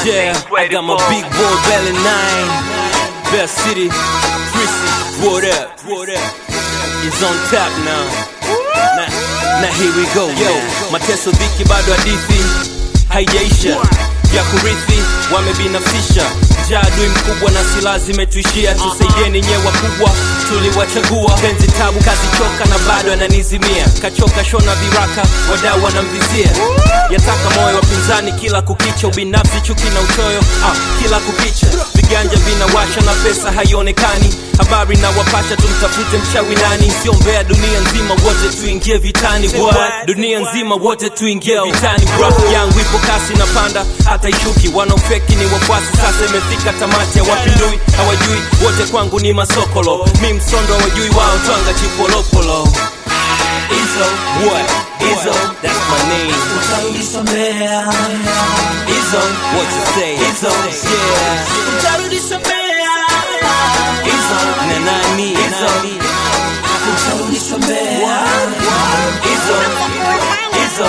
Yeah, I got my big boy Belly 9 Best City, Chrissy, what up? What up? It's on top now. Na, na here we go. Yo, mateso dhiki bado hadithi haijaisha ya kurithi wamebinafsisha njaa adui mkubwa na silaha zimetuishia tusaidieni nyewe wakubwa tuliwachagua penzi tabu kazi choka na bado ananizimia kachoka shona viraka wadau wanamvizia yataka moyo wapinzani kila kukicha ubinafsi chuki na uchoyo ah, kila kukicha viganja vinawasha na pesa haionekani habari na wapasha tumtafute mchawi nani siombea dunia nzima wote tuingie vitani What? dunia nzima wote tuingie vitani Graph yangu ipo kasi na panda hata ishuki wanaofeki ni wafuasi sasa imefika tamati ya wapindui hawajui wote kwangu ni masokolo mi msondo hawajui wao twanga chipolopolo Izzo, what? Izzo, that's my name. Utarudisomea, Izzo, what you say? Izzo, yeah. utarudisomea, Izzo, na nani? Izzo, utarudisomea, Izzo, Izzo.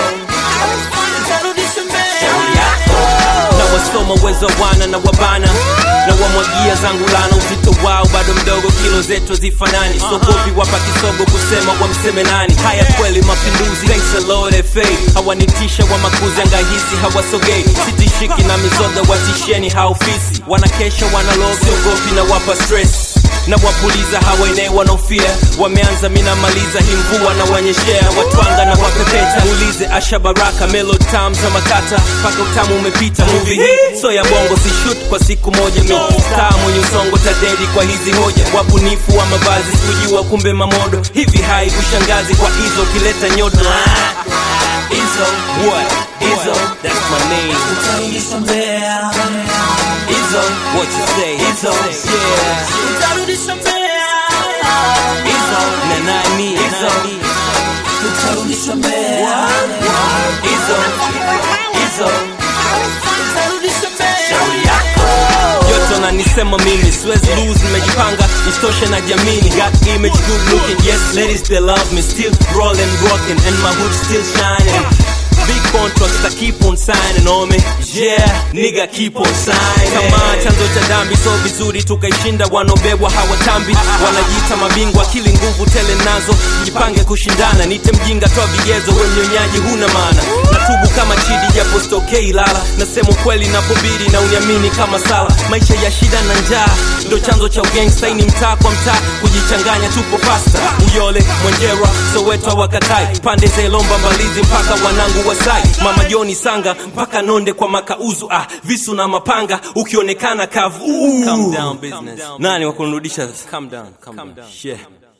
utarudisomea. na wasoma uwezo wana na wabana na wamwagia zangu lana uzito wao bado mdogo kilo zetu zifanani sogopi wapa kisogo kusema wamseme nani haya kweli mapinduzi thanks a Lord FA hawanitisha wa makuzi angahisi hawasogei sitishiki na mizoga watisheni haofisi wanakesha wanaloga siogopi na wapa stress na wapuliza hawaenee wanaofia wameanza minamaliza hii mvua na wanyeshea watwanga na wapepeta ulize asha baraka melo tam za makata mpaka utamu umepita muvi hii so ya bongo si shoot kwa siku moja mi star mwenye usongo tadedi kwa hizi hoja wabunifu wa mavazi sikujua kumbe mamodo hivi hai kushangazi kwa hizo ukileta nyodo Izzo, what? Izzo, that's my name. Utarudisomea, Izzo, what you say? Izzo, yeah. utarudisomea, Izzo, na nani? Izzo, utarudisomea, Izzo, Izzo. utarudisomea. yote nanisema mimi siwezi lose nimejipanga isitoshe na jamini got image good looking yes ladies they love me still rolling rocking and my hood still shining Big contracts that keep on signing on me Yeah, nigga keep on signing Kama chanzo cha dhambi so vizuri tukaishinda wanaobebwa hawatambi Wanajiita mabingwa akili nguvu tele nazo Jipange kushindana nite mjinga toa vigezo we mnyonyaji huna maana Natubu kama chidi japo stokei lala Nasema ukweli napobiri na uniamini kama sala Maisha ya shida na njaa ndo chanzo cha ugangsta Hii ni mtaa kwa mtaa kujichanganya tupo pasta Uyole, Mwenjera, Soweto wakatai Pande za Ilomba Mbalizi mpaka wanangu Wasai Mama Joni Sanga mpaka Nonde kwa makauzu ah, Visu na mapanga ukionekana kavu Calm down business Nani wakunirudisha? Calm down, calm down. Yeah.